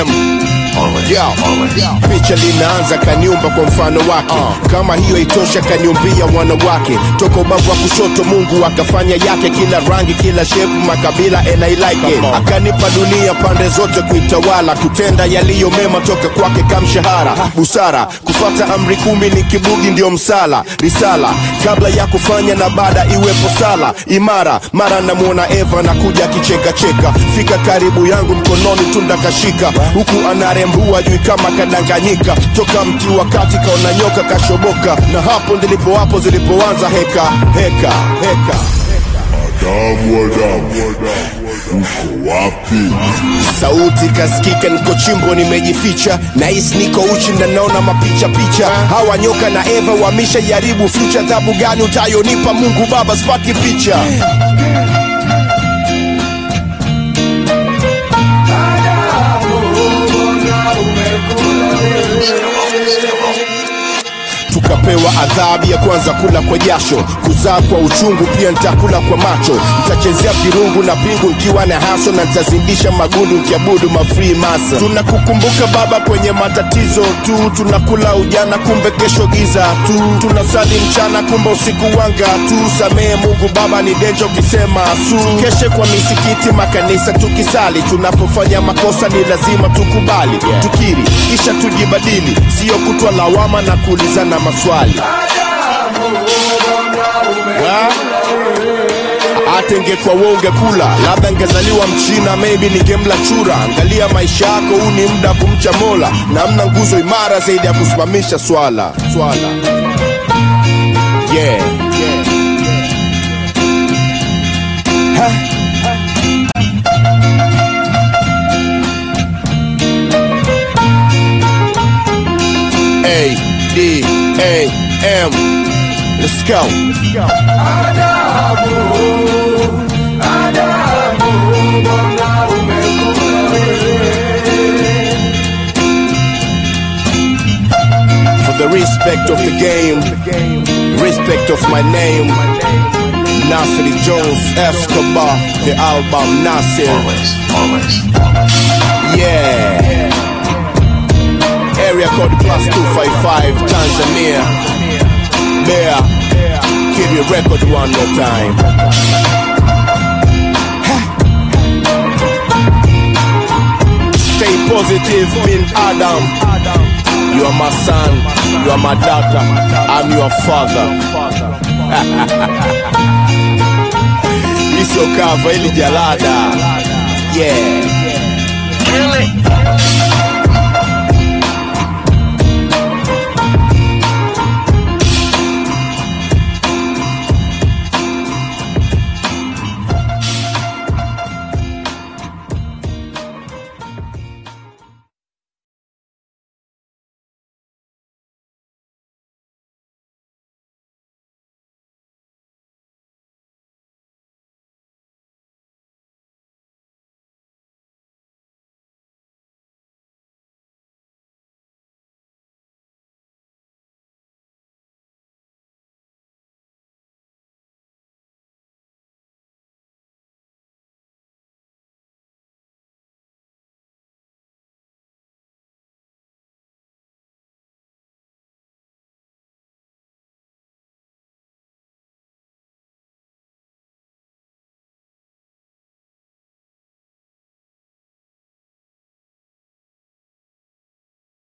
M Yo, picha linaanza kaniumba kwa mfano wake kama hiyo itosha kaniumbia mwana wake toka ubavu wa kushoto mungu akafanya yake kila rangi kila shepu makabila and I like it akanipa dunia pande zote kuitawala kutenda yaliyo mema toka kwake kamshahara busara kufata amri kumi ni kibugi ndio msala risala kabla ya kufanya na baada iwepo sala imara mara namwona eva nakuja akichekacheka fika karibu yangu mkononi tunda kashika huku anarembua jui kama kadanganyika toka mti wakati kaona nyoka kashoboka na hapo ndilipo hapo zilipoanza heka heka heka Adamu, Adamu, uko wapi? sauti kasikika niko chimbo nimejificha nahisi niko uchi na naona mapicha picha hawa nyoka na eva wamisha jaribu future adhabu gani utayonipa mungu baba sipati picha tukapewa adhabu ya kwanza kula kwa jasho kuzaa kwa uchungu pia nitakula kwa macho nitachezea virungu na pingu nkiwa na haso na nitazindisha magundu nkiabudu mafree masa tunakukumbuka baba kwenye matatizo tu tunakula ujana kumbe kesho giza tu tunasali mchana kumbe usiku wanga tu samehe mungu baba ni denjo ukisema su keshe kwa misikiti makanisa tukisali tunapofanya makosa ni lazima tukubali tukiri kisha tujibadili siyo kutwa lawama na kuulizana maswali Wa? hata ingekuwa wewe ungekula labda ngezaliwa mchina maybe ningemla chura angalia maisha yako huu ni muda wa kumcha mola na mna nguzo imara zaidi ya kusimamisha swala swala yeah. Ha? A D A M Let's go. For the respect of the game, respect of my name. Nasir Jones Escobar, the album Nasir. Always, always. Yeah. Area code plus 255 Tanzania. Bear. Kid your record one more time. Ha. Stay positive, bin Adam. You are my son, you are my daughter, I'm your father. Hizo kava ili jalada. Yeah. Kill it.